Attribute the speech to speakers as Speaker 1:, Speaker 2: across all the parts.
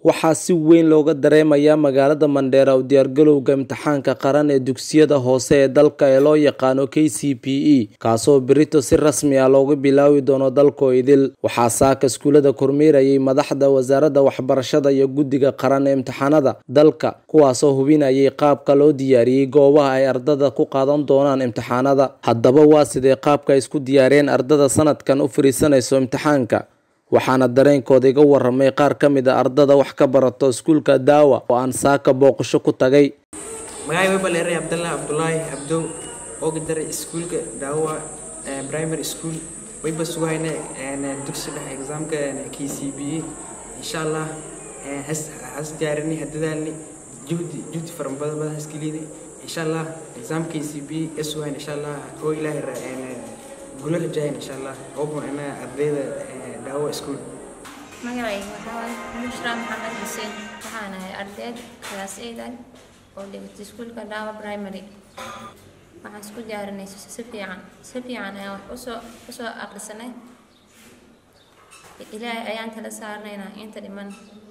Speaker 1: waxaa si weyn looga dareemayaa magaalada mandheera u diyaargalowga imtixaanka qaran ee dugsiyada hoose ee dalka ee loo yaqaano k c p e kaasoo berito si rasmi ah looga bilaawi doono dalkoo idil waxaa saaka iskuulada kormeerayay madaxda wasaaradda waxbarashada iyo guddiga qaran ee imtixaanada dalka kuwaasoo hubinayay qaabka loo diyaariyey goobaha ay ardada ku qaadan doonaan imtixaanada haddaba waa sidee qaabka ay isku diyaariyeen ardada sanadkan u fariisanayso imtixaanka waxaana dareenkooda iga waramay qaar ka mid a ardada wax ka barato iskuulka daawa oo aan saaka booqasho ku tagay
Speaker 2: magacay way baleeray cabdallah cabdulaahi cabdow ooga daray iskuulka daawa primary school wayba sugayna dugsi dhexe exaamka k c b e insha allah has diyaarini hadadaalni juhdi juhdi fara badan badan haskeliidi insha allah exaam k c b e sugayna insha allah oo ilaahay gulo rajayn insha allah oobun ana ardayda daawa school
Speaker 3: magacayga waxaa waaye bushra maxamed xuseen waxaan ahay ardayd class eidan oo dhigata iskuulka daawa primary waxaan isku diyaarinay si fiican si fiican ayaan wax usoo usoo aqrisanay ilaahay ayaan tala saarnaynaa inta dhiman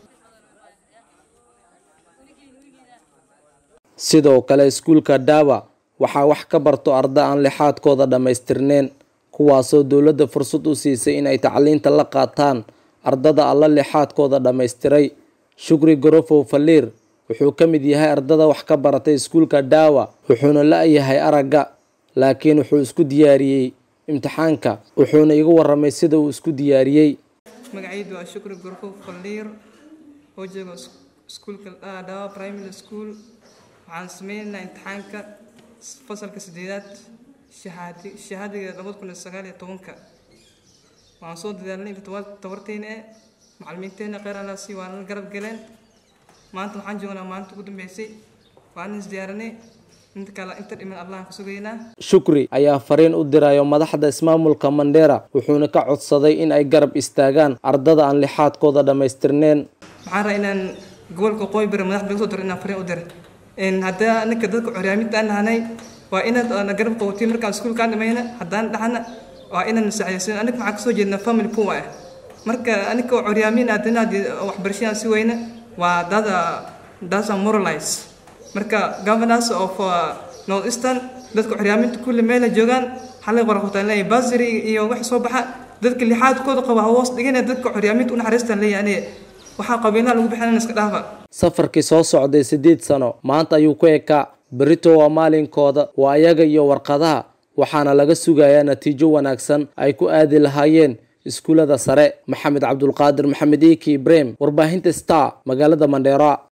Speaker 1: sidoo kale iskuulka daawa waxaa wax ka barto arda aan lixaadkooda dhammaystirneen kuwaasoo dowladda fursad u siisay inay tacliinta la qaataan ardada alla lixaadkooda dhammaystiray shukri gorofow faliir wuxuu ka mid yahay ardada wax ka baratay iskuulka daawa wuxuuna la-yahay aragga laakiin wuxuu isku diyaariyey imtixaanka wuxuuna iga waramay sida uu isku diyaariyey
Speaker 4: magacaydu waa shukri gorofow faliir oo jooga iskuulka daawa primary school waxaan sameynaynaa imtixaanka fasalka sideedaad shahaadiga labada kun iyo sagaal iyo tobanka waxaan soo dadaalnay tabarteyna e macalimiinteena kheyr alaasi waa nala garab galeen maanta waxaan joognaa maalinta ugu dambeysay waan isdiyaarinay inta kale inta dhiman allahan ka sugaynaa
Speaker 1: shukri ayaa fariin u dirayo madaxda ismaamulka mandheera wuxuuna ka codsaday in ay garab istaagaan ardada aan lixaadkooda dhammaystirneen
Speaker 4: waxaan raa inaan gobolka qooy bari madaxda laga soo diro inaan fariin u dira haddaa ninka dadka curyaaminta aan nahanay waa inaad na garab qabatiin markaan iskuulkaan dhamayna haddaan dhahana waa inaan saxaysin aniga waxaan kasoo jeednaa family poor ah marka aniga curyaamin aadanaad waxbarashadaan si weyna waa dada dasa moralize marka governors of north eastern dadka curyaaminta kulle meela joogaan xalay qoraqotaan leeyahay basary iyo wax soo baxa dadka lixaadkooda qaba hoos dhigana dadka curyaaminta u naxariistaan leeyahay aniga waxaa qabiilaha lagu bixinana iska dhaafa
Speaker 1: safarkii soo socday siddeed sano maanta ayuu ku ekaa berito waa maalinkooda waa ayaga iyo warqadaha waxaana laga sugayaa natiijo wanaagsan ay ku aadi lahaayeen iskuullada sare maxamed cabdulqaadir maxamed eki ibrahim warbaahinta star magaalada mandheera